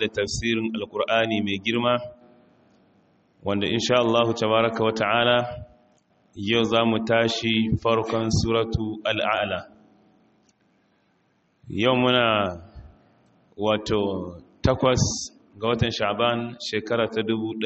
da tafsirin alkur'ani mai girma wanda insha Allah tabaraka wa ta'ala yau za mu tashi farkon suratu al'ala yau muna wato takwas ga watan sha'ban shekara ta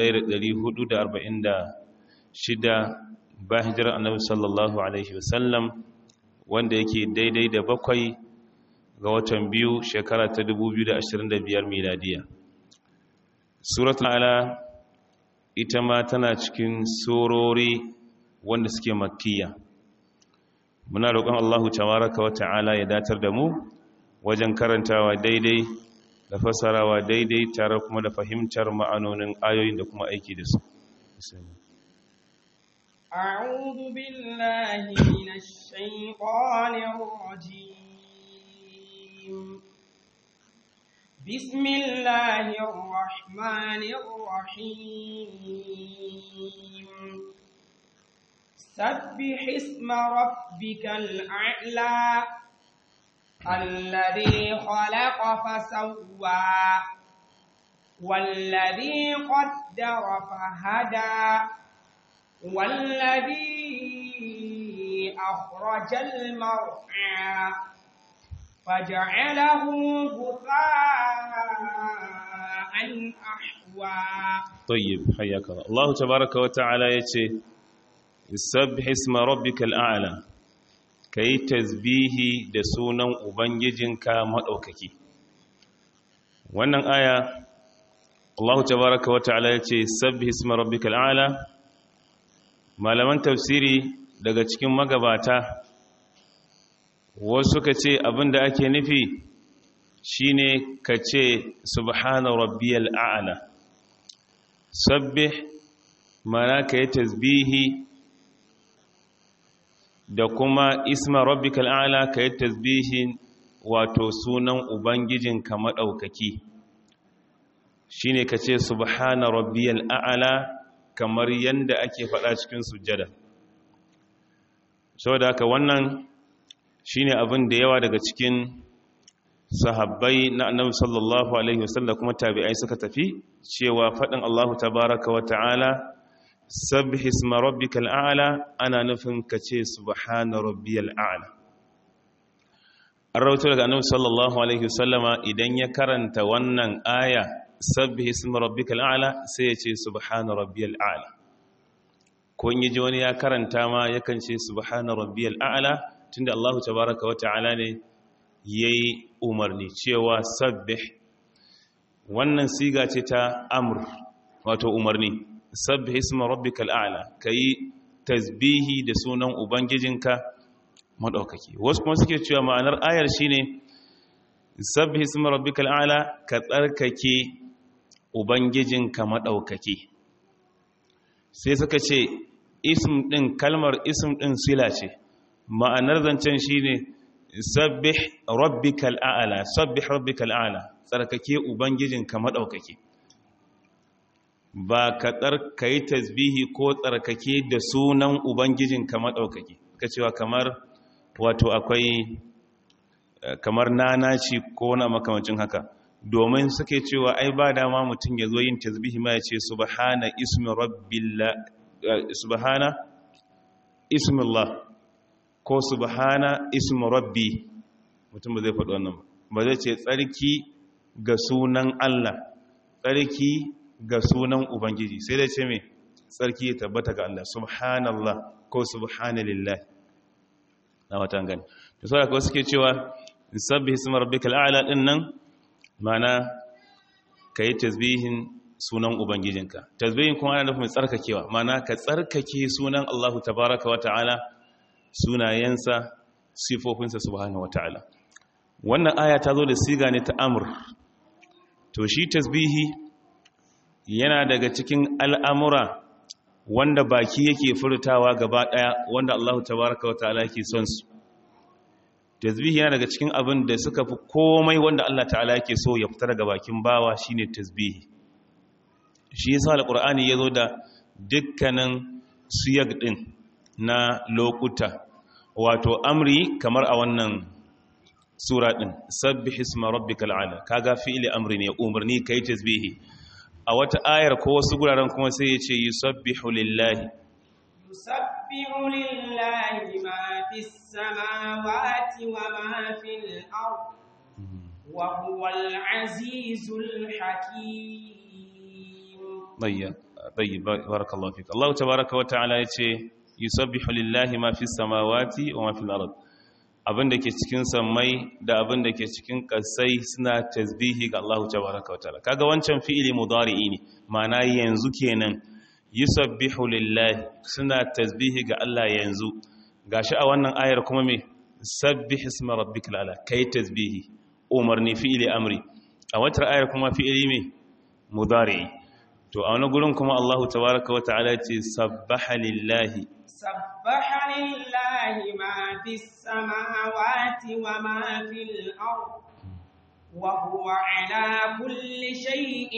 1446 ba hijirar annabi sallallahu alaihi wasallam wanda yake daidai da bakwai ga watan biyu shekara ta 2025 miladiya suratul ala ita ma tana cikin surori wanda suke makkiya muna roƙon Allahu tabaraka wa ta'ala ya datar da mu wajen karantawa daidai da fasarawa daidai tare kuma da fahimtar ma'anonin ayoyin da kuma aiki da su أعوذ بالله من الشيطان الرجيم بسم الله الرحمن الرحيم سبح اسم ربك الأعلى الذي خلق فسوى والذي قدر فهدى والذي أخرج المرعى فجعله غثاء أحوى طيب حياك الله الله تبارك وتعالى يتي سبح اسم ربك الأعلى كي تزبيه دسونا وبنججنك مدوككي wannan aya Allah tabaraka wa ta'ala yace sabbih isma rabbikal a'la malaman tafsiri daga cikin magabata wasu ka ce abinda ake nufi shine ka ce subhana rabbiyal a'la sabbih mana ka yi tasbihi da kuma isma rabbikal a'la ka yi tasbihin wato sunan ubangijinka maɗaukaki shine ka ce subhana rabbiyal a'la kamar yanda ake faɗa cikin sujjada saboda haka wannan shine abin da yawa daga cikin sahabbai na annabi sallallahu alaihi wasallam kuma tabi'ai suka tafi cewa faɗin Allahu tabaraka wa ta'ala sabbih isma rabbikal a'la ana nufin kace subhana rabbiyal a'la an rawaito daga annabi sallallahu alaihi wasallama idan ya karanta wannan aya sabbih isma rabbikal a'la sai ya ce subhana rabbiyal a'la ko in yaji wani ya karanta ma yakan ce subhana rabbiyal a'la tunda Allahu tabaaraka wa ta'ala ne yayi umarni cewa sabbih wannan siga ce ta amr wato umarni sabbih isma rabbikal a'la kai tasbihi da sunan ubangijinka madaukaki wasu kuma suke cewa ma'anar ayar shine sabbih isma rabbikal a'la ka tsarkake ubangijinka madaukaki sai suka ce ism din kalmar ism din sila ce ma'anar zancen shine sabbih rabbikal a'la sabbih rabbikal a'la tsarkake ubangijinka madaukaki ba ka tsarkai tasbihi ko tsarkake da sunan ubangijinka madaukaki ka cewa kamar wato akwai kamar nanaci ko na makamancin haka domin suke cewa ai ba dama mutum ya zo yin tasbihi ma ya ce subhana ismi rabbillah subhana ismillah ko subhana ismi rabbi mutum ba zai faɗi wannan ba zai ce tsarki ga sunan Allah tsarki ga sunan ubangiji sai dai ce me tsarki ya tabbata ga Allah subhanallah ko subhanallah na watan gani to sai akwai suke cewa sabbih isma rabbikal a'la din nan mana kai tasbihin sunan ubangijinka tasbihin kuma ana nufin tsarkakewa mana ka tsarkake sunan Allahu tabaaraka wa ta'ala sunayensa sifofinsa subhanahu wa ta'ala wannan aya ta zo da siga ne ta amr to shi tasbihi yana daga cikin al'amura wanda baki yake furtawa gaba ɗaya wanda Allah tabaraka wa ta'ala yake son su tasbihi yana daga cikin abin da suka fi komai wanda Allah ta'ala yake so ya fita daga bakin bawa shine tasbihi shi yasa alqur'ani yazo da dukkanin siyag din na lokuta wato amri kamar a wannan sura din sabbih isma rabbikal ala kaga fi'li amri ne umarni kai tasbihi a wata ayar ko wasu guraren kuma sai ya ce yusabbihu lillahi يسبح لله ما في السماوات وما في الأرض وهو العزيز الحكيم طيب طيب بارك الله فيك الله تبارك وتعالى yace yusabbihu lillahi ma fi samawati wa ma fil ard abinda ke cikin sammai da abinda ke cikin kasai suna tasbihi ga Allah tabaraka wa ta'ala kaga wancan fi'ili mudari'i ne ma'ana yanzu kenan yusabbihu lillahi suna tasbihi ga Allah yanzu gashi a wannan ayar kuma me sabbih isma rabbikal ala kai tasbihi umarni fi'ili amri a wata ayar kuma fi'ili me mudari'i to a wani gurin kuma Allahu tabaraka wa ta'ala ce sabbaha lillahi سبح لله ما في السماوات وما في الأرض وهو على كل شيء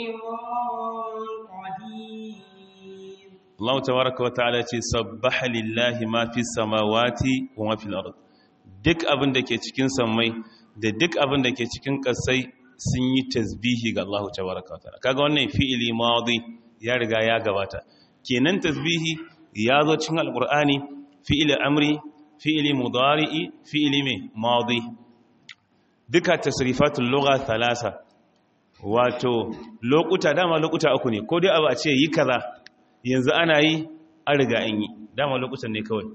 قدير Allah tabaraka wa ta'ala ce sabbaha lillahi ma fi samawati wa ma fil ard duk abin da ke cikin sammai da duk abin da ke cikin kasai sun yi tasbihi ga Allah tabaraka wa ta'ala kaga wannan fi'ili madi ya riga ya gabata kenan tasbihi ya zo cikin alqur'ani fi'ili amri fi'ili mudari'i fi'ili mai madi duka tasrifatul lugha thalatha wato lokuta dama lokuta uku ne ko dai abu a ce yi kaza yanzu ana yi an riga an yi dama lokutan ne kawai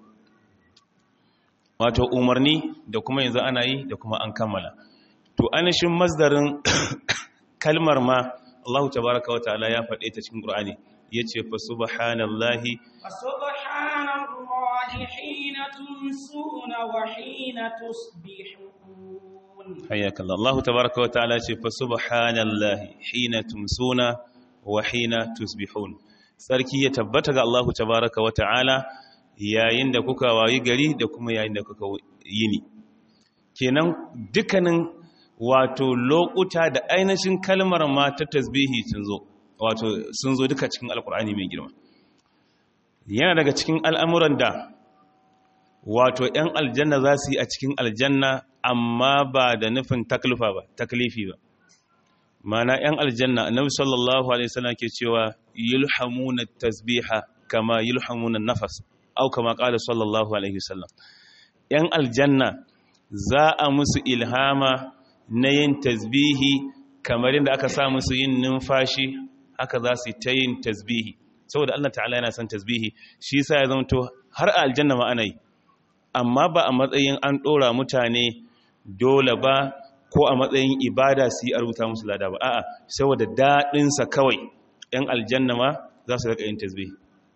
wato umarni da kuma yanzu ana yi da kuma an kammala to anishin masdarin kalmar ma Allah tabaraka wa ta'ala ya faɗe ta cikin Qur'ani yace fa subhanallahi فسبحان الله حين تمسون وحين تصبحون hayyakallah Allah tabaraka wa ta'ala yace fa subhanallahi hina tumsuna wa hina tusbihun sarki ya tabbata ga Allah tabaraka wa ta'ala yayin da kuka wayi gari da kuma yayin da kuka yini kenan dukkanin wato lokuta da ainihin kalmar ma ta tasbihi sun zo wato sun zo duka cikin alkur'ani mai girma yana daga cikin al'amuran da wato ‘yan aljanna za su yi a cikin aljanna amma ba da nufin taklifa ba taklifi ba mana ‘yan aljanna annabi sallallahu alaihi wasallam ke cewa yulhamuna tasbiha kama yulhamuna nafas au kama qala sallallahu alaihi wasallam ‘yan aljanna za a musu ilhama na yin tasbihi kamar yadda aka sa musu yin numfashi haka za su ta yin tasbihi saboda Allah ta'ala yana son tasbihi shi yasa ya zama to har a aljanna ma ana yi amma ba a matsayin an dora mutane dole ba ko a matsayin ibada su yi a rubuta musu lada ba a'a saboda daɗinsa kawai ‘yan aljanna ma za su rika yin tasbihi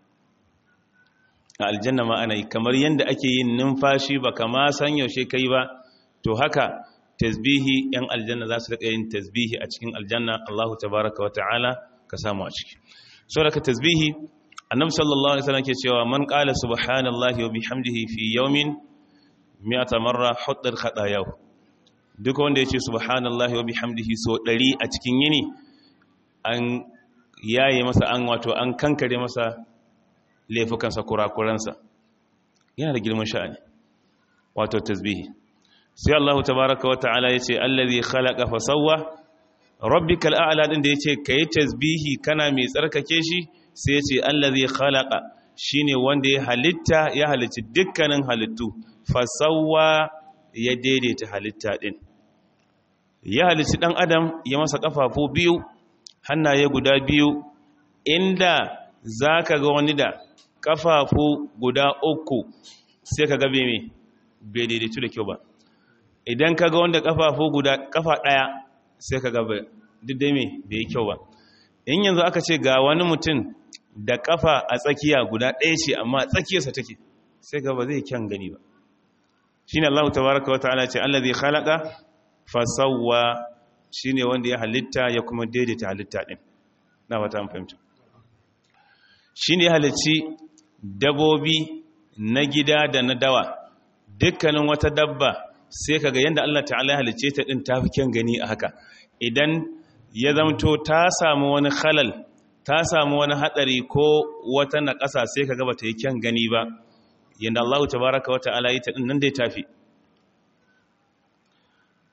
a aljanna ma ana yi kamar yadda ake yin numfashi ba kama san yaushe kai ba to haka tasbihi ‘yan aljanna za su rika yin tasbihi a cikin aljanna Allahu tabaraka wa ta'ala ka samu a ciki so daga tasbihi annabi sallallahu alaihi wasallam ke cewa man qala subhanallahi wa bihamdihi fi yawmin mi'ata marra huddar khatayahu duk wanda yace subhanallahi wa bihamdihi so 100 a cikin yini an yaye masa an wato an kankare masa laifukansa kurakuransa yana da girman sha'ani wato tasbihi sai Allah tabaaraka wa ta'ala yace allazi khalaqa fa sawwa rabbikal a'la din da yace kai tasbihi kana mai tsarkake shi sai yace allazi khalaqa shine wanda ya halitta ya halicci dukkanin halittu fasawwa ya daidaita halitta din ya halicci dan adam ya masa kafafu biyu hannaye guda biyu inda zaka ga wani da kafafu guda uku sai ka ga bai me bai daidaitu da kyau ba idan ka ga wanda kafafu guda kafa daya sai ka ga duk dai me bai yi kyau ba in yanzu aka ce ga wani mutum da kafa a tsakiya guda ɗaya ce amma a tsakiyarsa take sai ga ba zai kyan gani ba shine Allah tabaraka wa ta'ala ce allazi khalaqa fasawwa shine wanda ya halitta ya kuma daidaita halitta din na wata an fahimta shine halicci dabobi na gida da na dawa dukkanin wata dabba sai kaga yanda Allah ta'ala ya halicce ta din tafi kyan gani a haka idan ya zamto ta samu wani khalal ta samu wani hatsari ko wata naƙasa sai ka gaba ta yi kyan gani ba yadda Allah tabaraka wa ta'ala yi ta ɗin nan dai tafi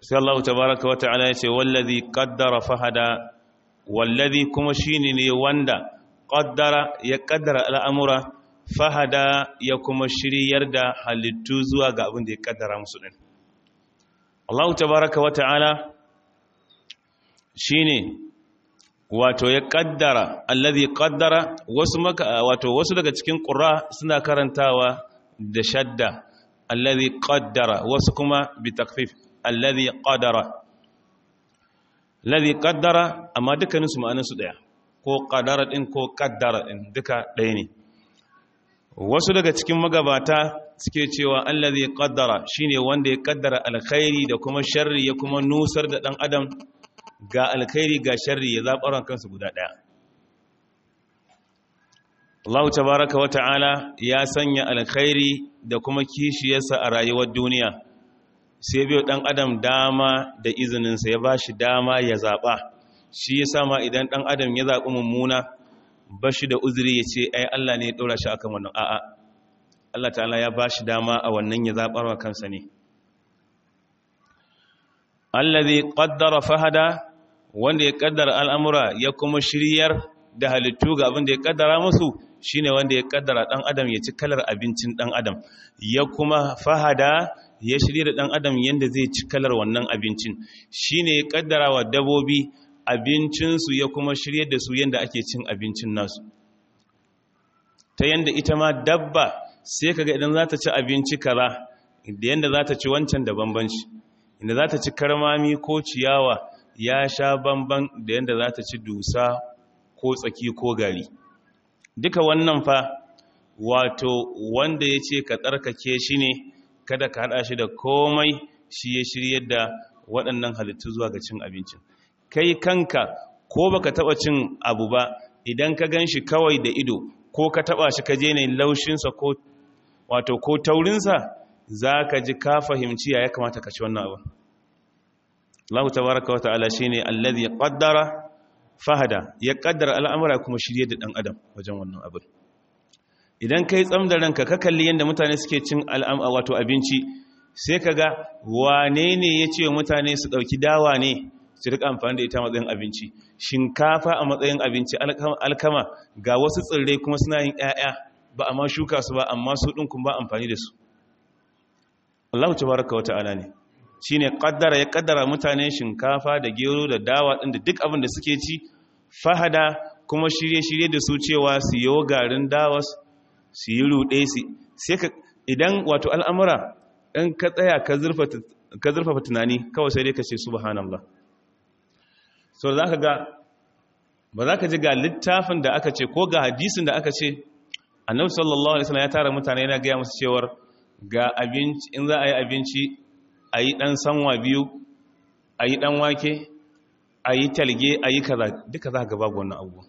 sai Allah tabaraka wa ta'ala ya ce wallazi qaddara fahada wallazi kuma shine ne wanda qaddara ya qaddara al'amura fahada ya kuma shiryar da halittu zuwa ga abin da ya kaddara musu din Allah tabaraka wa ta'ala shine wato ya kaddara allazi qaddara wasu maka wato wasu daga cikin qurra suna karantawa da shadda allazi qaddara wasu kuma bi takfif allazi qadara allazi qaddara amma dukkanin su ma'anar su daya ko qadara din ko qaddara din duka daya ne wasu daga cikin magabata suke cewa allazi qaddara shine wanda ya kaddara alkhairi da kuma sharri ya kuma nusar da dan adam ga alkhairi ga sharri ya zaɓaran kansu guda ɗaya Allah tabaraka wa ta'ala ya sanya alkhairi da kuma kishiyarsa a rayuwar duniya sai biyo ɗan adam dama da izininsa ya ba shi dama ya zaɓa shi ya sama idan ɗan adam ya zaɓi mummuna ba shi da uzuri ya ce ai Allah ne ya ɗora shi akan wannan a'a Allah ta'ala ya ba shi dama a wannan ya zaɓar wa kansa ne allazi qaddara fahada wanda ya kaddara al'amura ya kuma shiryar da halittu ga abin da ya kaddara musu shine wanda ya kaddara dan adam ya ci kalar abincin dan adam ya kuma fahada ya shirya da dan adam yanda zai ci kalar wannan abincin shine ya kaddara wa dabobi abincinsu ya kuma shirya da su yanda ake cin abincin nasu ta yanda ita ma dabba sai kaga idan za ta ci abinci kaza da yanda za ta ci wancan da bambanci inda za ta ci karmami ko ciyawa ya sha bamban da yadda za ta ci dusa ko tsaki ko gari duka wannan fa wato wanda ya ce ka tsarkake shi ne kada ka haɗa shi da komai shi ya shirya da waɗannan halittu zuwa ga cin abincin kai kanka ko baka taɓa cin abu ba idan ka gan shi kawai da ido ko ka taɓa shi ka je ne laushinsa ko wato ko taurinsa za ka ji ka fahimci ya ya kamata ka ci wannan abu Allah tabaraka wa ta'ala shine allazi qaddara fahada ya kaddara al'amura kuma shirye da dan adam wajen wannan abin idan kai tsam da ranka ka kalli yanda mutane suke cin al'amura wato abinci sai kaga wane ne ya ce mutane su dauki dawa ne su rika amfani da ita matsayin abinci shinkafa a matsayin abinci alkama ga wasu tsirrai kuma suna yin ƴaƴa ba amma shuka su ba amma su din kun ba amfani da su Allah tabaraka wa ta'ala ne shi ne ƙaddara ya ƙaddara mutane shinkafa da gero da dawa ɗin da duk abin da suke ci fahada kuma shirye-shirye da su cewa su yi garin dawas su yi ruɗe su sai ka idan wato al'amura ɗan ka tsaya ka zurfafa tunani kawai sai dai ka ce subhanallah so za ka ga ba za ka ji ga littafin da aka ce ko ga hadisin da aka ce annabi sallallahu alaihi wasallam ya tara mutane yana gaya musu cewar ga abinci in za a yi abinci a yi ɗan sanwa biyu a yi ɗan wake a yi talge a yi kaza duka za ga babu wannan abu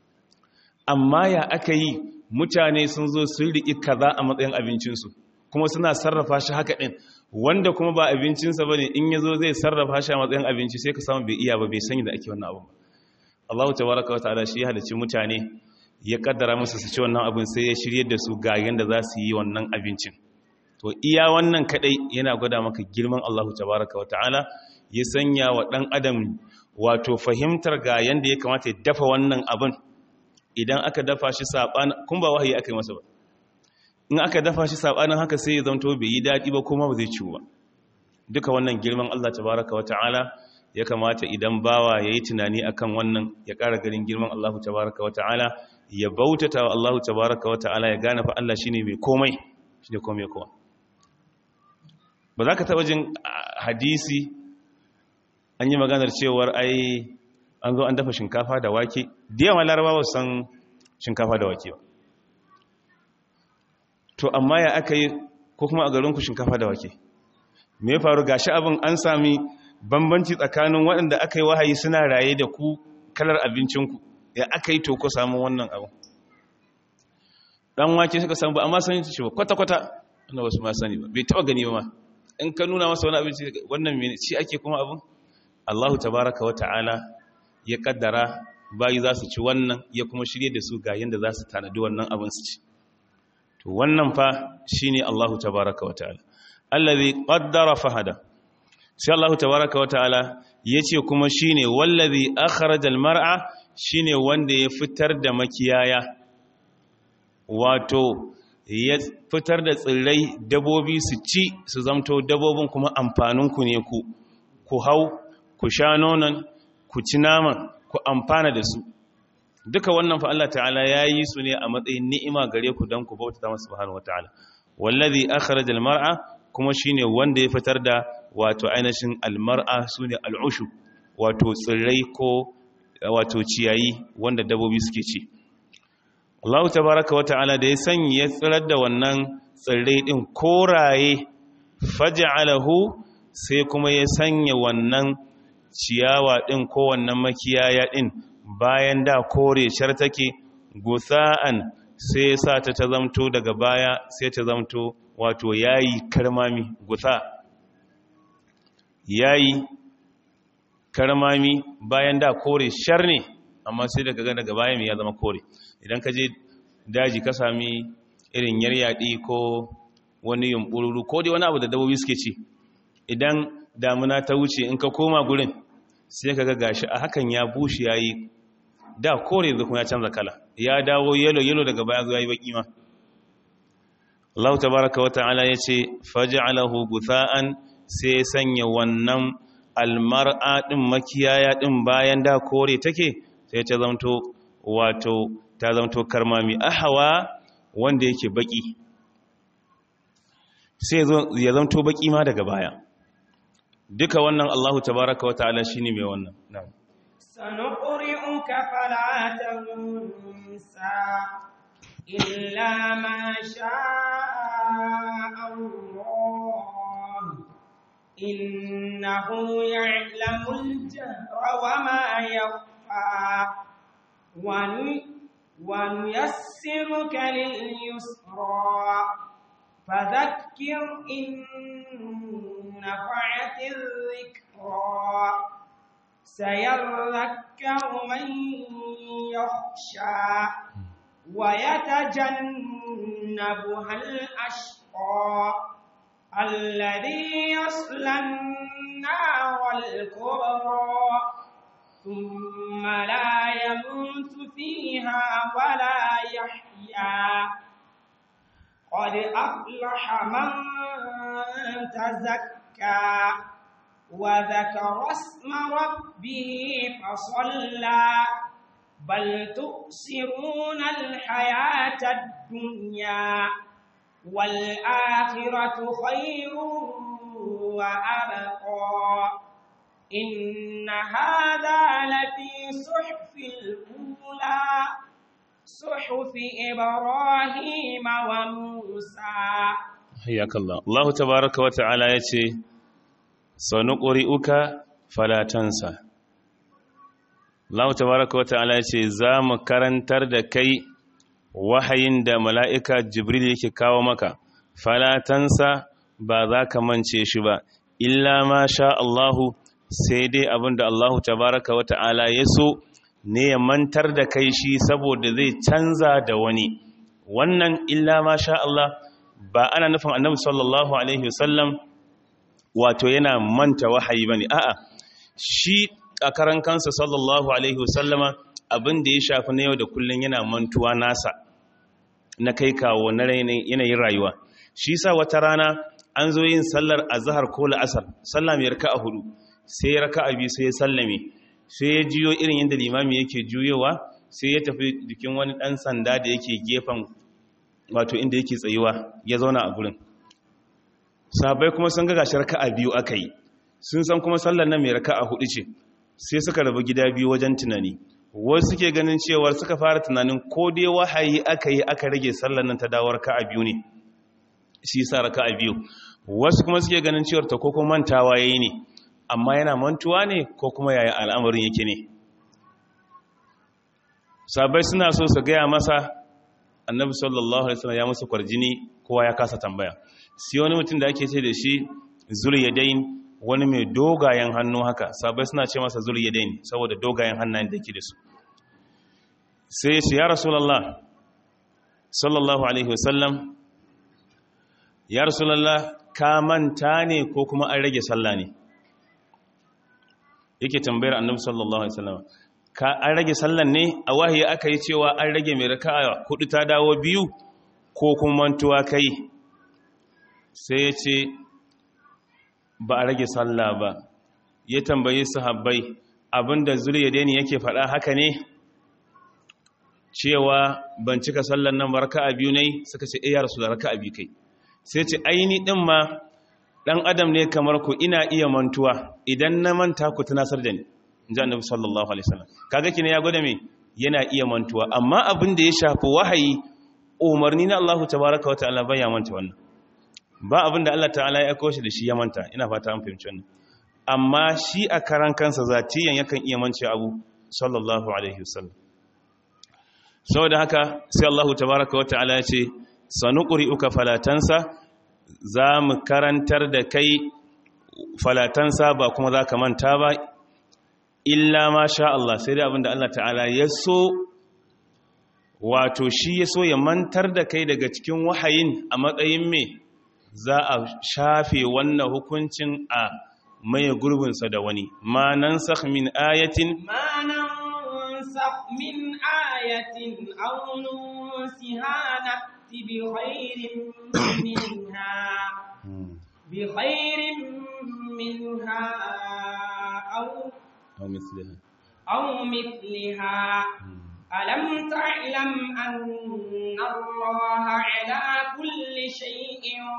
amma ya aka yi mutane sun zo sun riƙi kaza a matsayin abincinsu kuma suna sarrafa shi haka ɗin wanda kuma ba abincinsa ba ne in ya zo zai sarrafa shi a matsayin abinci sai ka samu bai iya ba bai sanya da ake wannan abu Allah ta baraka wa ta'ala shi ya halicci mutane ya kaddara musu su ci wannan abin sai ya shirye da su ga yanda za su yi wannan abincin to iya wannan kadai yana gwada maka girman Allah tabaraka wata'ala ya sanya wa dan adam wato fahimtar ga yanda ya kamata ya dafa wannan abin idan aka dafa shi saban kun ba wahayi aka yi masa ba in aka dafa shi sabanin haka sai ya zanto bai yi dadi ba kuma ba zai ciwo ba duka wannan girman Allah tabaraka wata'ala ya kamata idan bawa yayi tunani akan wannan ya ƙara garin girman Allah tabaraka wata'ala ya bautata wa Allah tabaraka wata'ala ya gane fa Allah shine mai komai shine komai kowa ba za ka taɓa jin hadisi an yi maganar cewar ai an zo an dafa shinkafa da wake da yawan larabawa san shinkafa da wake ba to amma ya aka yi ko kuma a garinku shinkafa da wake me ya faru gashi abin an sami bambanci tsakanin waɗanda aka yi wahayi suna raye da ku kalar abincinku ya aka yi to ko samun wannan abu ɗan wake suka samu ba amma sani shi ba kwata-kwata wanda wasu ma sani ba bai taɓa gani ba ma in ka nuna masa wani abinci wannan mene shi ake kuma abin Allahu tabaraka wa ta'ala ya kaddara bayi za su ci wannan ya kuma shirye da su ga yanda za su tanadi wannan abin su ci to wannan fa shine Allahu tabaraka wa ta'ala allazi qaddara fahada sai Allah tabaraka wa ta'ala yace kuma shine wallazi akhrajal mar'a shine wanda ya fitar da makiyaya wato ya fitar da tsirrai dabobi su ci su zamto dabobin kuma amfaninku ne ku ku hau ku sha nonon ku ci naman ku amfana da su duka wannan fa Allah ta'ala ya yi su ne a matsayin ni'ima gare ku don ku bauta masa subhanahu wata'ala wallazi akhraj almar'a kuma shine wanda ya fitar da wato ainihin almar'a sune al'ushu wato tsirrai ko wato ciyayi wanda dabobi suke ci Allah tabaraka wata'ala da ya sanya ya tsirar da wannan tsirrai din koraye faj'alahu sai kuma ya sanya wannan ciyawa din ko wannan makiyaya din bayan da kore shar take gusa'an sai sa ta ta zamto daga baya sai ta zamto wato yayi karmami gusa yayi karmami bayan da kore shar ne amma sai daga daga baya mai ya zama kore idan ka je daji ka sami irin yaryadi ko wani yumbururu ko dai wani abu da dabobi suke ci idan damuna ta wuce in ka koma gurin sai ka ga gashi a hakan ya bushe yayi da kore da kuma ya canza kala ya dawo yelo yelo daga baya zuwa yi baki ma Allah tabaraka wa ta'ala yace faj'alahu gutha'an sai sanya wannan almar'a din makiyaya din bayan da kore take sai ta zanto wato ta zanto karmami ahwa wanda yake baki sai ya zanto baki ma daga baya duka wannan Allah tabaraka wa ta'ala shine mai wannan na'am سنقرئك فلا تنسى إلا ما شاء الله إنه يعلم الجهر وما يخفى ونيسرك لليسرى فذكر إن نفعت الذكرى سيذكر من يخشى ويتجنبها الأشقى الذي يصلى النار الكبرى ثم لا يموت فيها ولا يحيا قد أفلح من تزكى وذكر اسم ربه فصلى بل تؤثرون الحياة الدنيا والآخرة خير وأبقى إن هذا لفي صحف الأولى صحف إبراهيم وموسى حياك الله الله تبارك وتعالى يتي sanuƙuri'uka falatansa Allah tabaraka wata'ala ce za mu karantar da kai wahayin da mala'ika jibril yake kawo maka falatansa ba za ka mance shi ba illa ma sha Allahu sai dai abinda Allahu tabaraka wata'ala ya so ne ya mantar da kai shi saboda zai canza da wani wannan illa ma sha Allah ba ana nufin annabi sallallahu alaihi wasallam wato yana manta wahayi ba ne a'a shi a karan kansa sallallahu alaihi wasallama abin da ya shafi na yau da kullum yana mantuwa nasa na kai kawo na yanayin rayuwa shi sa wata rana an zo yin sallar azhar ko la'asar sallah mai raka a hudu sai ya raka a biyu sai ya sallame sai ya jiyo irin yadda limami yake juyowa sai ya tafi jikin wani dan sanda da yake gefen wato inda yake tsayuwa ya zauna a gurin sabai kuma sun ga gashi raka'a biyu aka yi sun san kuma sallar nan mai raka'a hudu ce sai suka rabu gida biyu wajen tunani wasu suke ganin cewar suka fara tunanin ko dai wahayi aka yi aka rage sallar nan ta dawo raka'a biyu ne shi sa raka'a biyu wasu kuma suke ganin cewar ta koko mantawa yayi ne amma yana mantuwa ne ko kuma yaya al'amarin yake ne sabai suna so su gaya masa annabi sallallahu alaihi wasallam ya musu kwarjini kowa ya kasa tambaya sai wani mutum da ake ce da shi zuliyadain wani mai dogayen hannu haka sabai suna ce masa zuliyadain saboda dogayen hannayen da yake da su sai shi ya rasulullah sallallahu alaihi wasallam ya rasulullah ka manta ne ko kuma an rage sallah ne yake tambayar annabi sallallahu alaihi wasallam ka an rage sallan ne a wahayi aka yi cewa an rage mai raka'a hudu ta dawo biyu ko kuma mantuwa kai sai ya ce ba a rage sallah ba ya tambayi sahabbai abinda zuliyadeni yake faɗa haka ne cewa ban cika sallan nan raka'a biyu ne suka ce eh ya rasu da raka'a biyu kai sai ce aini din ma dan adam ne kamar ku ina iya mantuwa idan na manta ku tunasar da ni inji annabi sallallahu alaihi wasallam kaga kine ya gwada me yana iya mantuwa amma abin da ya shafi wahayi umarni na Allah tabaaraka wa ta'ala bai ya manta wannan ba abin da Allah ta'ala ya aiko shi da shi ya manta ina fata an fahimci wannan amma shi a karan kansa zatiyan yakan iya mance abu sallallahu alaihi wasallam saboda haka sai Allah tabaaraka wa ta'ala ya ce sanuqri'uka falatansa za mu karantar da kai falatansa ba kuma za ka manta ba illa ma sha Allah sai dai abinda Allah ta'ala ya so wato shi ya so ya mantar da kai daga cikin wahayin a matsayin me za a shafe wannan hukuncin a maye gurbinsa da wani ma nan min ayatin ما ننسخ من آية أو ننسها نأت بخير منها بخير منها أو أو مثلها أو مثلها ألم تعلم أن الله على كل شيء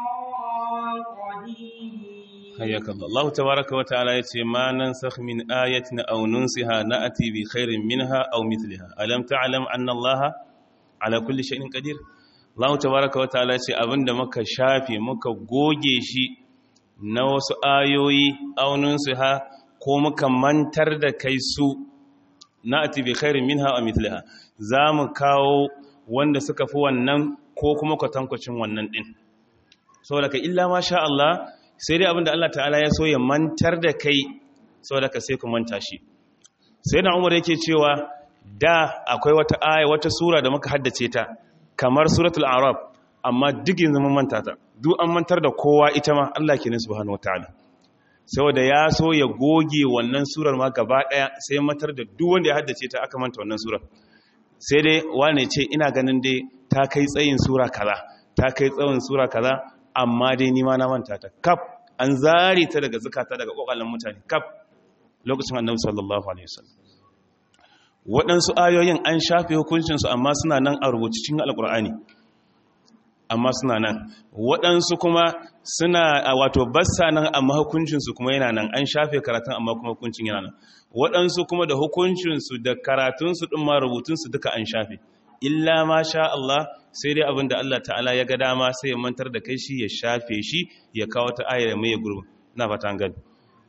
قدير حياك الله الله تبارك وتعالى يتي ما ننسخ من آية أو ننسها نأتي بخير منها أو مثلها ألم تعلم أن الله على كل شيء قدير Allah tabaraka wa ta'ala ce abinda muka shafe muka goge shi na wasu ayoyi aunin su ha ko muka mantar da kai su na ati bi khairin minha wa mithliha za mu kawo wanda suka fi wannan ko kuma kwatankwacin wannan din saboda ka illa ma sha Allah sai dai abinda Allah ta'ala ya so ya mantar da kai saboda ka sai ku manta shi sai na Umar yake cewa da akwai wata aya wata sura da muka haddace ta kamar suratul arab amma duk yanzu mun manta ta duk an mantar da kowa ita ma Allah kenan subhanahu wataala saboda ya so ya goge wannan surar ma gaba daya sai matar da duk wanda ya haddace ta aka manta wannan surar sai dai wane ce ina ganin dai ta kai tsayin sura kaza ta kai tsawon sura kaza amma dai ni ma na manta ta kaf an zare ta daga zakata daga kokalan mutane kaf lokacin annabi sallallahu alaihi wasallam waɗansu ayoyin an shafe hukuncinsu amma suna nan a rubuci cikin alƙur'ani amma suna nan waɗansu kuma suna a wato bassa nan amma hukuncinsu kuma yana nan an shafe karatun amma kuma hukuncin yana nan waɗansu kuma da hukuncinsu da karatunsu ɗin ma rubutunsu duka an shafe illa ma sha Allah sai dai abin da Allah ta'ala ya ga dama sai ya mantar da kai shi ya shafe shi ya kawo ta ayar mai gurbin na fata gani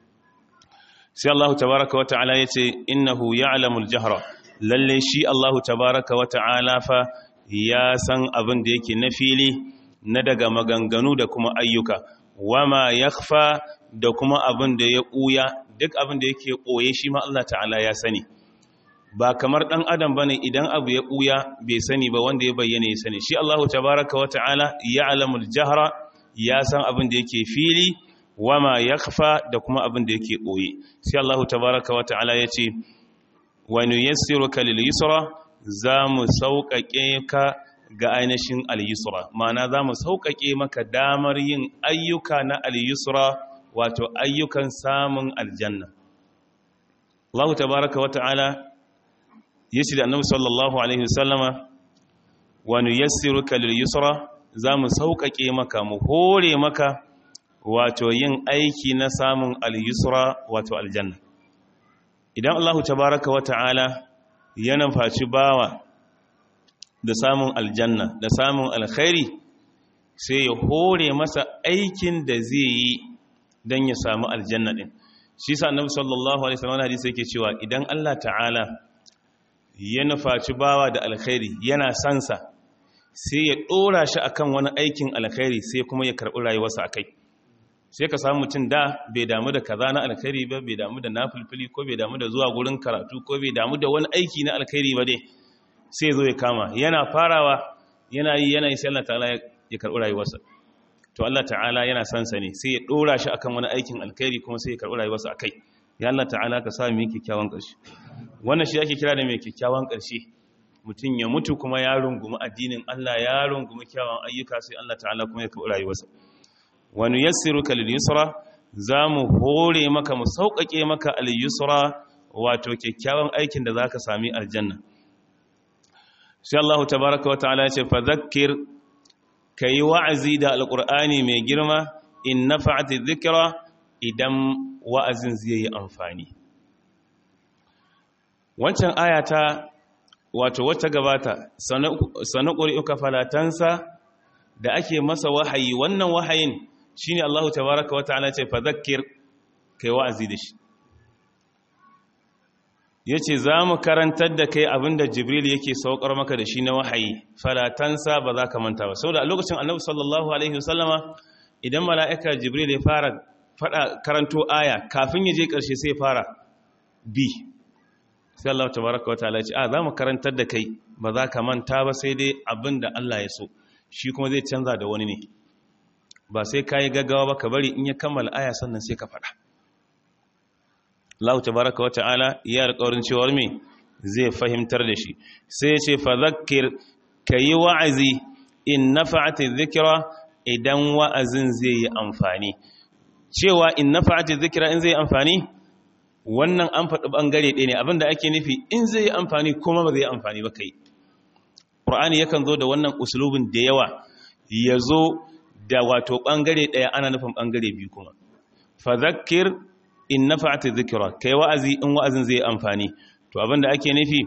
sai Allah tabaraka wa ta'ala yace innahu ya'lamul jahra lalle shi Allah tabaraka wa ta'ala fa ya san abin da yake na fili na daga maganganu da kuma ayyuka wama yakhfa da kuma abin da ya ɓuya duk abin da yake ɓoye shi ma Allah ta'ala ya sani ba kamar ɗan adam bane idan abu ya ɓuya bai sani ba wanda ya bayyana ya sani shi Allah tabaraka wa ta'ala ya'lamul jahra ya san abin da yake fili wama yakhfa da kuma abin da yake ɓoye sai Allah tabaraka wa ta'ala ya ce wa nuyassiruka lil yusra za mu sauƙaƙe ka ga ainihin al-yusra ma'ana za mu sauƙaƙe maka damar yin ayyuka na al-yusra wato ayyukan samun aljanna Allah tabaraka wa ta'ala yace da Annabi sallallahu alaihi wasallama wa nuyassiruka lil yusra za mu sauƙaƙe maka mu hore maka wato yin aiki na samun al-yusra wato aljanna idan Allah tabaraka wa ta'ala ya nufaci bawa da samun aljanna da samun alkhairi sai ya hore masa aikin da zai yi don ya samu aljanna din shi sa annabi sallallahu alaihi wasallam hadisi yake cewa idan Allah ta'ala ya nufaci bawa da alkhairi yana sansa sai ya dora shi akan wani aikin alkhairi sai kuma ya karbi rayuwarsa akai sai ka samu mutum da bai damu da kaza na alkhairi ba bai damu da nafilfili ko bai damu da zuwa gurin karatu ko bai damu da wani aiki na alkhairi ba dai sai zo ya kama yana farawa yana yi yana yi sai Allah ta'ala ya karɓi rayuwarsa to Allah ta'ala yana son sa ne sai ya dora shi akan wani aikin alkhairi kuma sai ya karɓi rayuwarsa akai ya Allah ta'ala ka sa mu yi kyakkyawan ƙarshe wannan shi ake kira da mai kyakkyawan ƙarshe mutum ya mutu kuma ya rungumi addinin Allah ya rungumi kyawun ayyuka sai Allah ta'ala kuma ya kaɓi rayuwarsa wani yassiru ka yusra za mu hore maka mu sauƙaƙe maka al-yusra wato kyakkyawan aikin da za ka sami aljanna sai Allah tabaraka wa ta'ala ya ce fa zakkir ka yi wa'azi da alƙur'ani mai girma in na fa'ati zikira idan wa'azin zai yi amfani wancan ayata wato wata gabata sanu ƙuri'uka falatansa da ake masa wahayi wannan wahayin shi ne Allah tabaraka wa ta'ala ce fa zakir kai wa'azi da shi ya ce za mu karantar da kai abinda jibril yake saukar maka da shi na wahayi falatansa ba za ka manta ba sau da a lokacin annabi sallallahu alaihi wasallama idan mala'ika jibril ya fara fada karanto aya kafin ya je ƙarshe sai fara bi sai Allah tabaraka wataala ce a za mu karantar da kai ba za ka manta ba sai dai abinda Allah ya so shi kuma zai canza da wani ne ba sai ka yi gaggawa ba ka bari in ya kammala aya sannan sai ka fada Allah tabaraka wa ta'ala ya alƙawarin cewar me zai fahimtar da shi sai ya ce fa zakkir kayi wa'azi in nafa'ati dhikra idan wa'azin zai yi amfani cewa in nafa'ati dhikra in zai yi amfani wannan an faɗi bangare ɗaya ne abinda ake nufi in zai yi amfani kuma ba zai yi amfani ba kai Qur'ani yakan zo da wannan usulubin da yawa ya zo da wato bangare ɗaya ana nufin bangare biyu kuma fa zakkir in nafa'ati dhikra kai wa'azi in wa'azin zai amfani to abinda ake nufi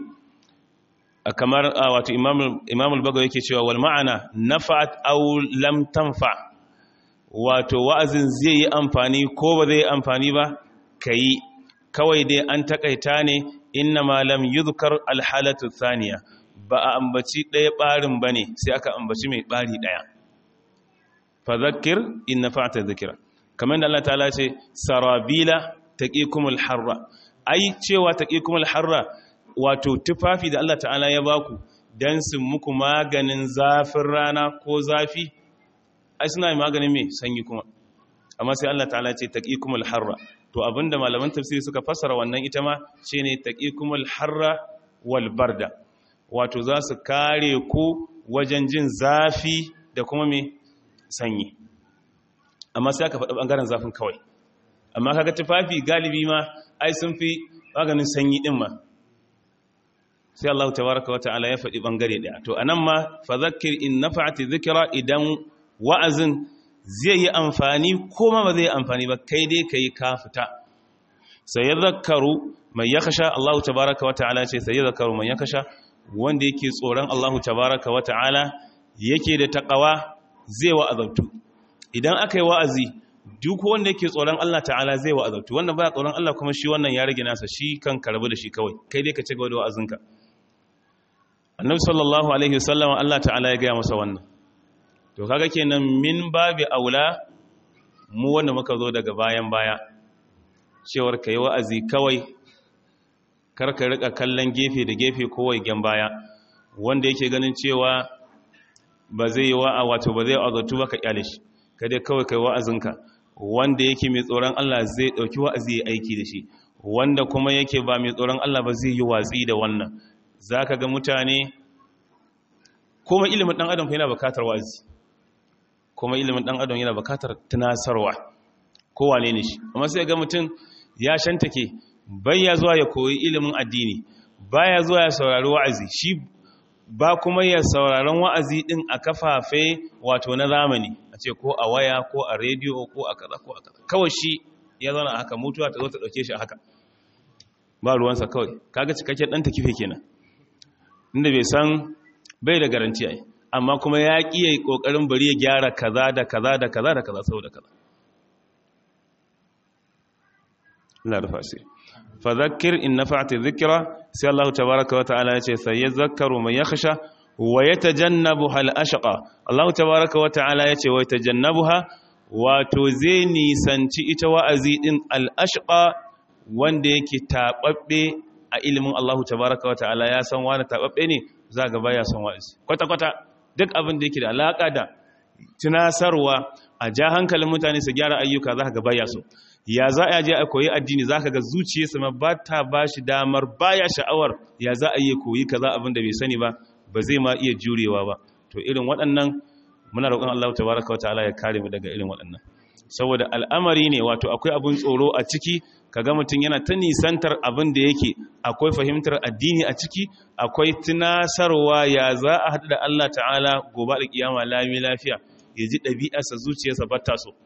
kamar wato imam imam al-bagawi yake cewa wal ma'ana nafa'at aw lam tanfa wato wa'azin zai yi amfani ko ba zai yi amfani ba kai kawai dai an takaita ne inna ma lam yuzkar al-halatu thaniya ba a ambaci ɗaya ɓarin bane sai aka ambaci mai ɓari ɗaya fa zakkir in nafa'ata dhikra kamar da Allah ta'ala ce sarabila taqikumul harra ai cewa taqikumul harra wato tufafi da Allah ta'ala ya baku dan su muku maganin zafin rana ko zafi ai suna maganin me sanyi kuma amma sai Allah ta'ala ce taqikumul harra to abinda malaman tafsiri suka fassara wannan ita ma shine taqikumul harra wal barda wato za su kare ku wajen jin zafi da kuma me sanyi amma sai aka faɗa ɓangaren zafin kawai amma kaga tufafi galibi ma ai sun fi maganin sanyi ɗin ma sai Allah tabaraka wata'ala ya faɗi ɓangare ɗaya to anan ma fa zakkir in nafa'ati dhikra idan wa'azin zai yi amfani ko ma ba zai yi amfani ba kai dai kai ka fita sai ya zakkaru mai yakasha Allah tabaraka wata'ala ce sai ya zakkaru mai yakasha wanda yake tsoron Allah tabaraka wata'ala yake da taqwa zai wa'azabtu idan aka yi wa'azi duk wanda yake tsoron Allah ta'ala zai wa'azabtu wannan baya tsoron Allah kuma shi wannan ya rage nasa shi kan karbu da shi kawai kai dai ka ci gaba da wa'azinka annabi sallallahu alaihi wasallam Allah ta'ala ya gaya masa wannan to kaga kenan min babi aula mu wanda muka zo daga bayan baya cewar kai wa'azi kawai kar ka rika kallon gefe da gefe kowai gen baya wanda yake ganin cewa ba zai yi wa'a wato ba zai azatu ba ka kyale shi kada kawai kai wa'azinka wanda yake mai tsoron Allah zai dauki wa'azi ya aiki da shi wanda kuma yake ba mai tsoron Allah ba zai yi watsi da wannan zaka ga mutane kuma ilimin dan adam yana bukatar wa'azi kuma ilimin dan adam yana bukatar tunasarwa ko wane ne shi amma sai ga mutum ya shantake baya zuwa ya koyi ilimin addini baya zuwa ya saurari wa'azi shi ba kuma ya sauraron wa'azi din a kafafe wato na zamani a ce ko a waya ko a rediyo ko a kaza ko a kaza kawai shi ya zauna haka mutuwa ta zo ta dauke shi haka ba ruwansa kawai kaga cikakken dan takife kenan inda bai san bai da garanti ai amma kuma ya ki yayi kokarin bari ya gyara kaza da kaza da kaza da kaza saboda kaza Allah rufa asiri fadhakkir in nafa'ati dhikra sai Allah tabaaraka wa ta'ala yace sayazakkaru man yakhsha wa yatajannabuha al-ashqa Allah tabaaraka wa ta'ala yace wa yatajannabuha wato zai nisanci ita wa'azi din al-ashqa wanda yake tababbe a ilimin Allah tabaaraka wa ta'ala ya san wani tababbe ne zaga baya son wa'azi kwata kwata duk abin da yake da alaka da tunasarwa a ja hankalin mutane su gyara ayyuka zaka ga baya so ya za a je a koyi addini za ka ga zuciyarsa ma ba ta ba shi damar baya sha'awar ya za a yi koyi kaza abin da bai sani ba ba zai ma iya jurewa ba to irin waɗannan muna roƙon Allah tabaraka wata'ala ya kare mu daga irin waɗannan saboda al'amari ne wato akwai abin tsoro a ciki kaga mutum yana ta nisantar abin da yake akwai fahimtar addini a ciki akwai tunasarwa ya za a haɗu da Allah ta'ala gobe da kiyama lami lafiya ya ji ɗabi'arsa zuciyarsa ba ta so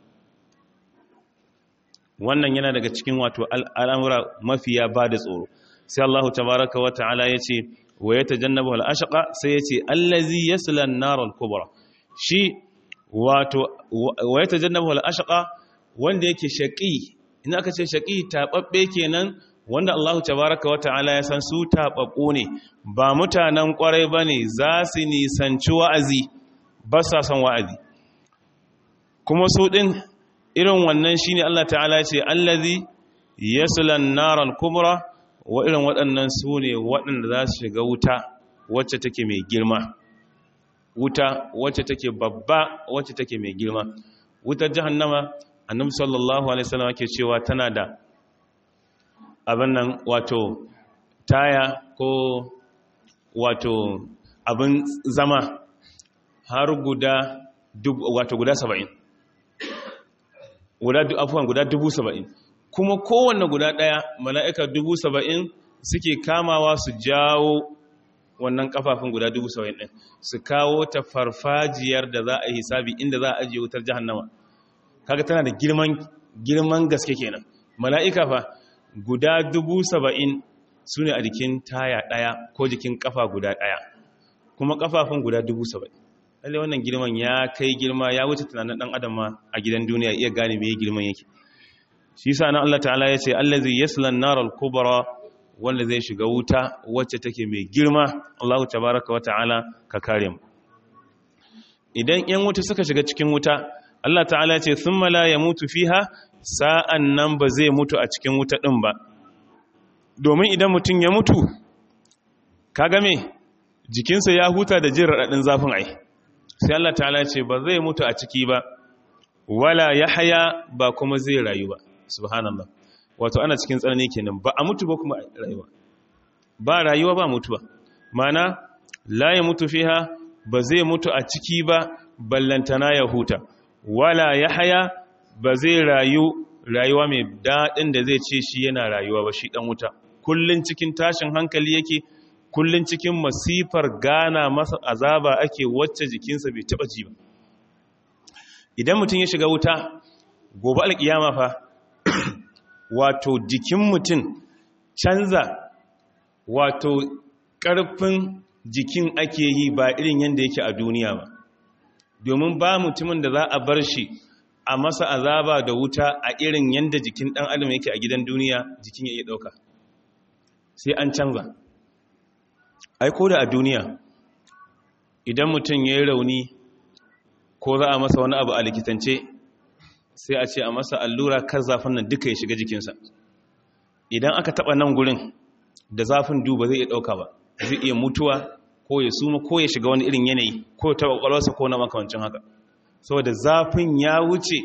wannan yana daga cikin wato al'amura mafiya ba da tsoro sai Allah tabaraka wa ta'ala ya ce wa ya tajannabu al-ashqa sai ya ce allazi yasla an-nar al-kubra shi wato wa ya tajannabu al-ashqa wanda yake shaqi in aka ce shaqi tababbe kenan wanda Allah tabaraka wa ta'ala ya san su tababbu ne ba mutanen kwarai bane za su nisanci wa'azi ba sa son wa'azi kuma su din irin wannan shine Allah ta'ala ce allazi yasla an-nar al-kubra wa irin waɗannan su ne waɗanda za su shiga wuta wacce take mai girma wuta wacce take babba wacce take mai girma wutar jahannama annabi sallallahu alaihi wasallam ke cewa tana da abin nan wato taya ko wato abin zama har guda wato guda saba'in guda afuwan guda dubu saba'in kuma kowanne guda ɗaya mala'ika dubu saba'in suke kamawa su jawo wannan kafafun guda dubu saba'in ɗin su kawo ta farfajiyar da za a yi hisabi inda za a ajiye wutar jahannama kaga tana da girman girman gaske kenan mala'ika fa guda dubu saba'in su ne a jikin taya ɗaya ko jikin kafa guda ɗaya kuma kafafun guda dubu saba'in lalle wannan girman ya kai girma ya wuce tunanin ɗan adam ma a gidan duniya iya gane me girman yake shi sa nan Allah ta'ala ya ce allazi yasla an-nar al-kubra wanda zai shiga wuta wacce take mai girma Allah tabaaraka wa ta'ala ka kare mu idan yan wuta suka shiga cikin wuta Allah ta'ala ya ce thumma la yamutu fiha sa'an nan ba zai mutu a cikin wuta din ba domin idan mutun ya mutu kaga me jikinsa ya huta da jin radadin zafin ai sai Allah ta'ala ya ce ba zai mutu a ciki ba wala yahya ba kuma zai rayu ba subhanallah wato ana cikin tsanani kenan ba a mutu ba kuma rayuwa ba rayuwa ba mutuwa mana la ya mutu fiha ba zai mutu a ciki ba ballantana ya huta wala ya haya ba zai rayu rayuwa mai daɗin da zai ce shi yana rayuwa ba shi ɗan wuta kullun cikin tashin hankali yake kullun cikin masifar gana masa azaba ake wacce jikinsa bai taɓa ji ba idan mutum ya shiga wuta gobe alƙiyama fa wato jikin mutum canza wato ƙarfin jikin ake yi ba irin yadda yake a duniya ba domin ba mutumin da za a bar shi a masa azaba da wuta a irin yadda jikin ɗan adam yake a gidan duniya jikin ya iya ɗauka sai an canza aiko da a duniya idan mutum ya yi rauni ko za a masa wani abu a likitance sai a ce a masa allura kar zafin nan duka ya shiga jikinsa idan aka taba nan gurin da zafin duba zai iya dauka ba zai iya mutuwa ko ya suma ko ya shiga wani irin yanayi ko ta kwakwalwarsa ko na makamancin haka saboda zafin ya wuce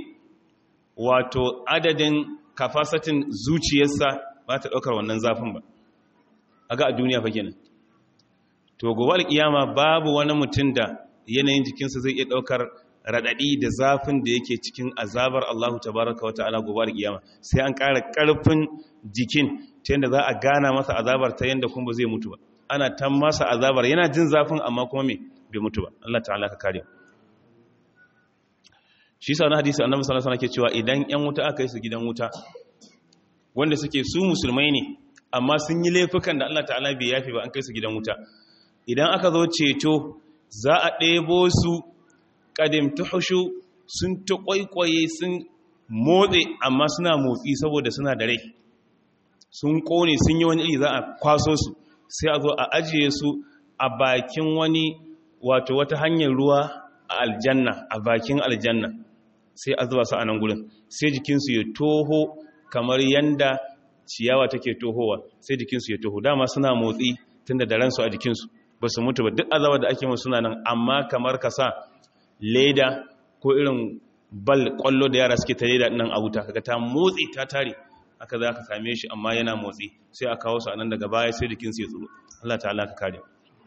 wato adadin kafasatin zuciyarsa ba ta daukar wannan zafin ba aga a duniya fa kenan to gobe alkiyama babu wani mutum da yanayin jikinsa zai iya daukar raɗaɗi da zafin da yake cikin azabar Allahu tabaraka wa ta'ala gobe da kiyama sai an ƙara ƙarfin jikin ta yadda za a gana masa azabar ta yadda kuma zai mutu ba ana ta masa azabar yana jin zafin amma kuma me bai mutu ba Allah ta'ala ka kare shi sa na hadisi annabi sallallahu alaihi wasallam ke cewa idan ƴan wuta aka yi su gidan wuta wanda suke su musulmai ne amma sun yi laifukan da Allah ta'ala bai yafi ba an kai su gidan wuta idan aka zo ceto za a ɗebo su ƙadim tuhushu sun ta ƙwaiƙwaye sun motse amma suna motsi saboda suna da rai sun ƙone sun yi wani iri za a kwaso su sai a zo a ajiye su a bakin wani wato wata hanyar ruwa a aljanna a bakin aljanna sai a zuba su a nan gudun sai jikinsu ya toho kamar yanda ciyawa take tohowa sai jikinsu ya toho dama suna motsi tunda da ransu a jikinsu ba su mutu ba duk azabar da ake musu suna nan amma kamar ka sa leda ko irin bal kwallo da yara suke tare da nan a wuta kaga ta motsi ta tare aka za ka same shi amma yana motsi sai a kawo su a nan daga baya sai jikin su ya tsoro Allah ta'ala ka kare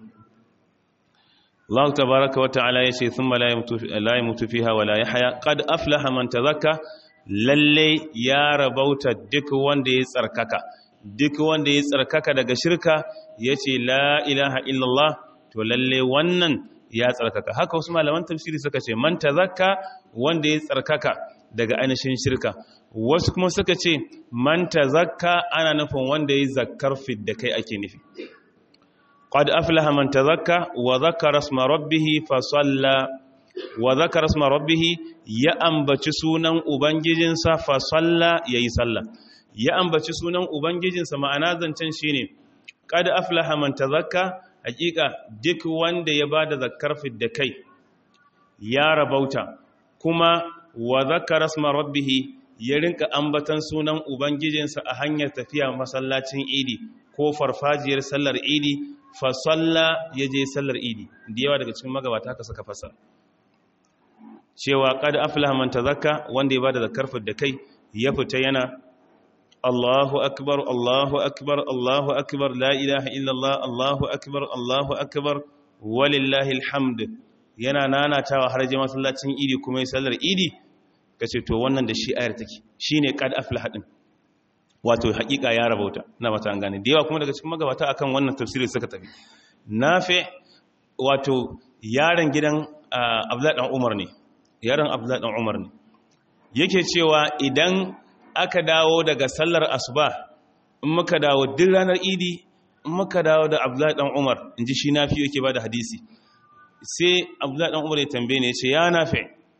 Allah tabaraka wa ta'ala yace thumma la yamutu la yamutu fiha wa la yahya qad aflaha man tazakka lalle ya rabauta duk wanda ya tsarkaka duk wanda ya tsarkaka daga shirka yace la ilaha illallah to lalle wannan ya tsarkaka haka wasu malaman tafsiri suka ce man tazakka wanda ya tsarkaka daga ainihin shirka wasu kuma suka ce man tazakka ana nufin wanda ya zakkar fidda kai ake nufi qad aflaha man tazakka wa zakara isma rabbih fa salla wa zakara isma rabbih ya ambaci sunan ubangijinsa fa salla yayi sallah ya ambaci sunan ubangijinsa ma'ana zancen shine qad aflaha man tazakka hakika duk wanda ya bada zakkar fidda kai ya rabauta kuma wa zakara isma rabbih ya rinka ambatan sunan ubangijinsa a hanyar tafiya masallacin idi ko farfajiyar sallar idi fa salla ya je sallar idi da yawa daga cikin magabata haka suka fasa cewa qad aflaha man tazakka wanda ya bada zakkar fidda kai ya fita yana Allahu akbar Allahu akbar Allahu akbar la ilaha illallah Allahu akbar Allahu akbar walillahi alhamd yana nanatawa har je masallacin idi kuma ya sallar idi kace to wannan da shi ayar take shine qad aflaha din wato hakika ya rabauta na mata an gane da yawa kuma daga cikin magabata akan wannan tafsirin suka tafi nafi wato yaron gidan Abdullahi dan Umar ne yaron Abdullahi dan Umar ne yake cewa idan aka dawo daga sallar asuba in muka dawo duk ranar idi in muka dawo da abdullahi dan umar in ji shi nafi yake ba da hadisi sai abdullahi dan umar ya tambaye ne ya ce ya nafi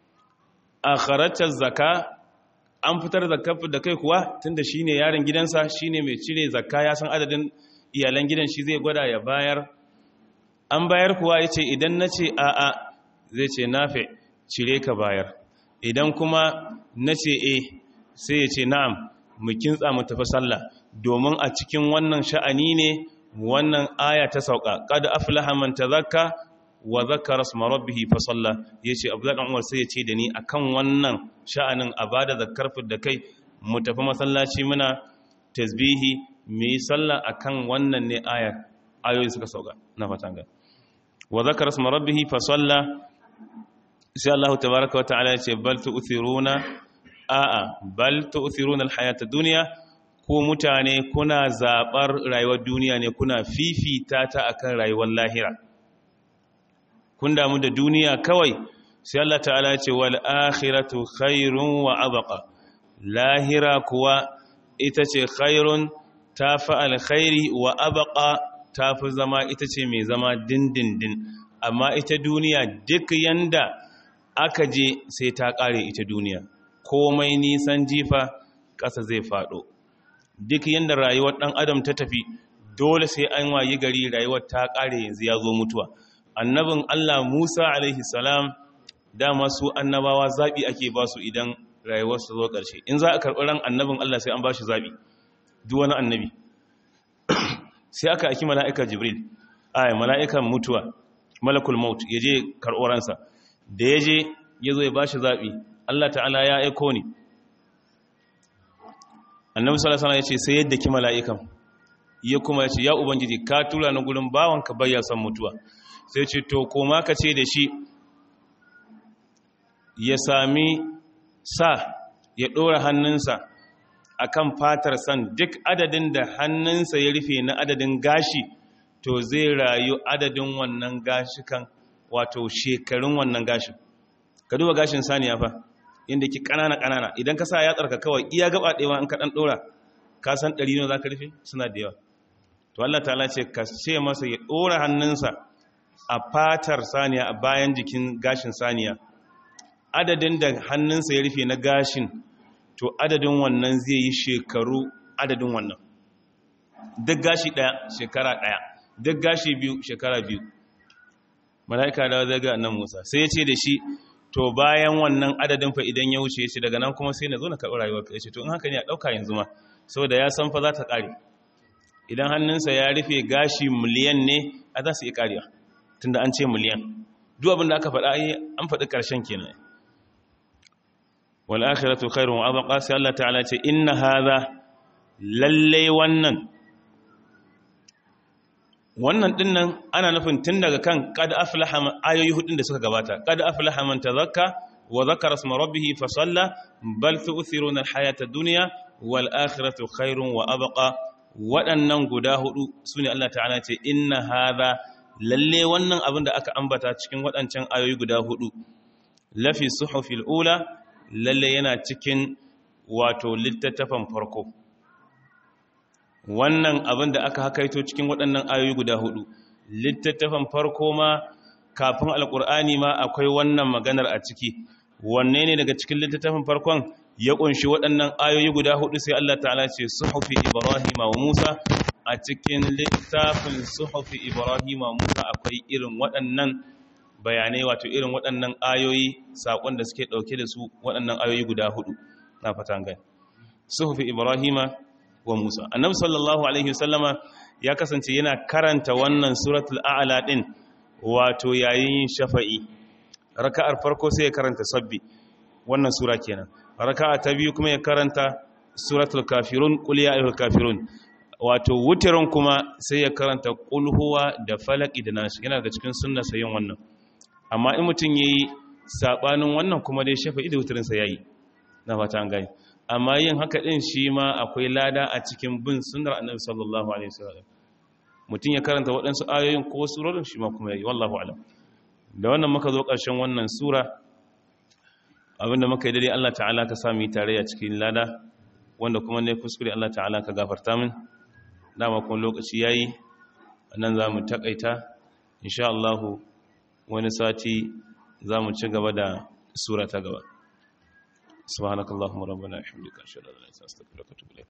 a kharajar zaka an fitar zakka da kai kuwa tunda shi ne yaron gidansa shi ne mai cire zakka ya san adadin iyalan gidan shi zai gwada ya bayar an bayar kuwa ya ce idan na ce a'a zai ce nafi cire ka bayar idan kuma na ce eh sai ya ce na'am mu kintsa mu tafi sallah domin a cikin wannan sha'ani ne wannan aya ta sauka qad aflaha man tazakka wa zakara isma rabbih fa salla yace abdullahi dan umar sai ya ce da ni akan wannan sha'anin a bada zakkar da kai mu tafi masallaci muna tasbihi mu yi sallah akan wannan ne aya ayoyi suka sauka na fatan ga wa zakara isma rabbih fa salla sai Allah tabaaraka wa ta'ala ya ce bal tu'thiruna a'a bal tu'thiruna al-hayata dunya ko mutane kuna zabar rayuwar duniya ne kuna fifita ta akan rayuwar lahira kun damu da duniya kawai sai Allah ta'ala ya ce wal akhiratu khairun wa abqa lahira kuwa ita ce khairun tafi alkhairi wa abqa tafi zama ita ce mai zama dindindin amma ita duniya duk yanda aka je sai ta kare ita duniya komai nisan jifa ƙasa zai faɗo duk yadda rayuwar ɗan adam ta tafi dole sai an wayi gari rayuwar ta ƙare yanzu ya zo mutuwa annabin allah musa alaihi salam dama su annabawa zaɓi ake ba su idan rayuwar su zo ƙarshe in za a karɓi ran annabin allah sai an ba shi zaɓi duk wani annabi sai aka aiki mala'ika jibril aya mala'ikan mutuwa malakul maut ya je karɓo ransa da ya je ya zo ya ba shi zaɓi Allah ta'ala ya aiko ni annabi sallallahu alaihi wasallam ya ce sai yadda ki mala'ikan ya kuma ya ce ya ubangiji ka tura ni gurin bawanka bayya san mutuwa sai ce to koma ka ce da shi ya sami sa ya dora hannunsa akan fatar san duk adadin da hannunsa ya rufe na adadin gashi to zai rayu adadin wannan gashikan wato shekarun wannan gashin ka duba gashin saniya fa inda ki kanana kanana idan ka sa ya tsarka kawai iya gaba ɗewa in ka ɗan ɗora ka san ɗari ne za ka rufe suna da yawa to Allah ta'ala ce ka ce masa ya ɗora hannunsa a fatar saniya a bayan jikin gashin saniya adadin da hannunsa ya rufe na gashin to adadin wannan zai yi shekaru adadin wannan duk gashi ɗaya shekara ɗaya duk gashi biyu shekara biyu mala'ika da zai ga annan musa sai ya ce da shi to bayan wannan adadin fa idan ya wuce shi daga nan kuma sai na zo na karɓi rayuwar ka ce to in haka ne a ɗauka yanzu ma saboda ya san fa za ta ƙare idan hannunsa ya rufe gashi miliyan ne a za su yi ƙarewa tunda an ce miliyan duk abin da aka faɗa an faɗi ƙarshen kenan wal akhiratu khairun wa abqa sai Allah ta'ala ce inna hadha lalle wannan wannan dinnan ana nufin tun daga kan qad aflaha ayoyi hudun da suka gabata qad aflaha man tazakka wa dhakara isma rabbih fa salla bal tu'thiruna al-hayata ad-dunya wal akhiratu khairun wa abqa waɗannan guda hudu sune Allah ta'ala ce inna hadha lalle wannan abin da aka ambata cikin waɗancan ayoyi guda hudu lafi suhufil ula lalle yana cikin wato littattafan farko wannan abin da aka hakaito cikin waɗannan ayoyi guda hudu littattafan farko ma kafin alkur'ani ma akwai wannan maganar a ciki wanne ne daga cikin littattafan farkon ya kunshi waɗannan ayoyi guda hudu sai Allah ta'ala ce suhufi Ibrahim wa Musa a cikin littafin suhufi Ibrahim wa Musa akwai irin waɗannan bayanai wato irin waɗannan ayoyi saƙon da suke ɗauke da su waɗannan ayoyi guda hudu na fatan gani suhufi Ibrahim wa Musa annabi sallallahu alaihi wasallama ya kasance yana karanta wannan suratul a'la din wato yayin shafa'i raka'ar farko sai ya karanta sabbi wannan sura kenan raka'a ta biyu kuma ya karanta suratul kafirun qul ya ayyuhal kafirun wato wutirin kuma sai ya karanta qul huwa da falaki da nashi yana daga cikin sunnar sayin wannan amma in mutun yayi sabanin wannan kuma dai shafa'i da wutirin sa yayi na fata an gani amma yin haka din shi ma akwai lada a cikin bin sunnar annabi sallallahu alaihi wasallam mutun ya karanta waɗansu ayoyin ko surorin shi ma kuma yayi wallahu a'lam da wannan muka zo ƙarshen wannan sura abinda muka yi dare Allah ta'ala ka sami tare a cikin lada wanda kuma ne kuskure Allah ta'ala ka gafarta min dama kuma lokaci yayi nan za mu takaita insha Allah wani sati za mu ci gaba da sura ta gaba subhanakallahumma rabbana wa bihamdika ashhadu an la ilaha illa anta astaghfiruka wa atubu ilayk